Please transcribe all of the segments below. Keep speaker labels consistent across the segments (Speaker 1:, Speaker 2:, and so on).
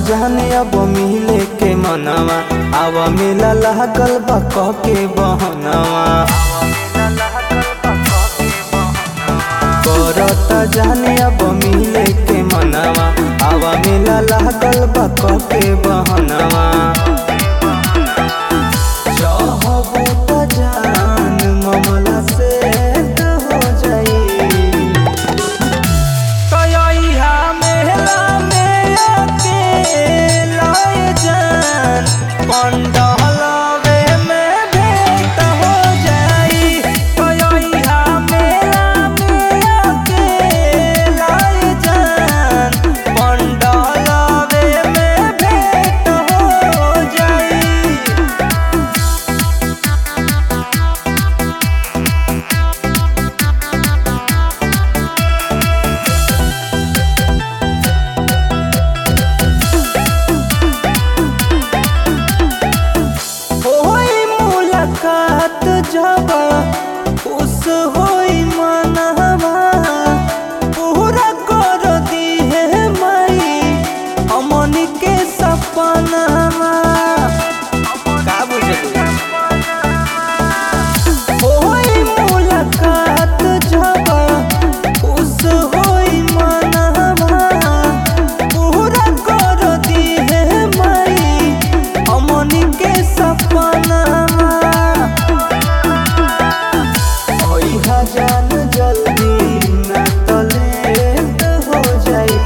Speaker 1: जाने अब मिले के मनवा अब मिला लागल बा कह के बहनवा करता जाने अब मिले के मनवा अब मिला लागल बा कह के बहनवा चाहबो त जान ममला से त हो जाई कयैया मेला में अकेला जान पंडहलवे में भेंट हो जाई कयैया मेला में अकेला जान पंडहलवे में भेंट हो जाई होई मुलाकात जब खुश होई मनवा पूरा कर दी है माई हमनी के सपनवा का बुझलू होई मुलाकात जब खुश होई मनवा पूरा कर दी है माई हमनी के सपनवा ओइहा जान जल्दी ना तो लेट हो जाई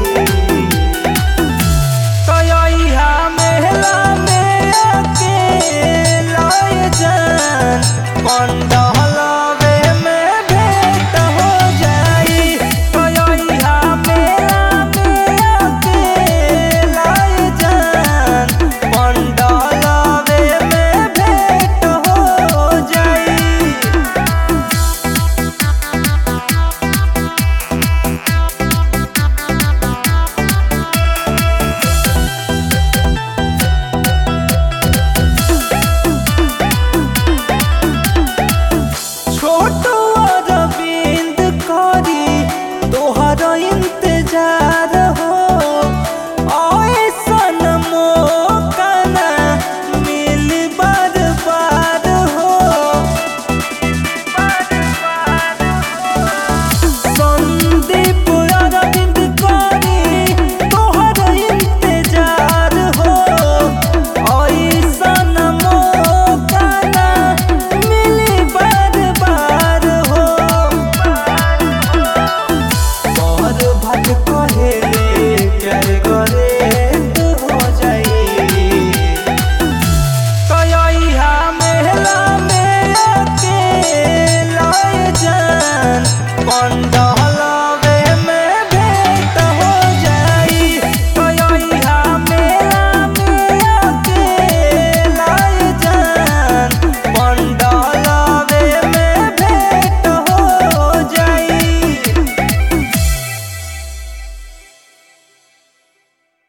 Speaker 1: कयैया मेला में अकेला जान पंडहलवे में भेंट हो जाई कयैया मेला में अकेला जान पंडहलवे में भेंट हो जाई छोट अरविंद करी तोहर इंतजार हो ऐसन मौका ना मिल बार बार हो संदीप अरविंद करी तोहर इंतजार हो ऐसन मौका ना मिली बार बार हो और भट कहेले प्यार करे तो हो जाई कयैया मेला में अकेला जान पंडा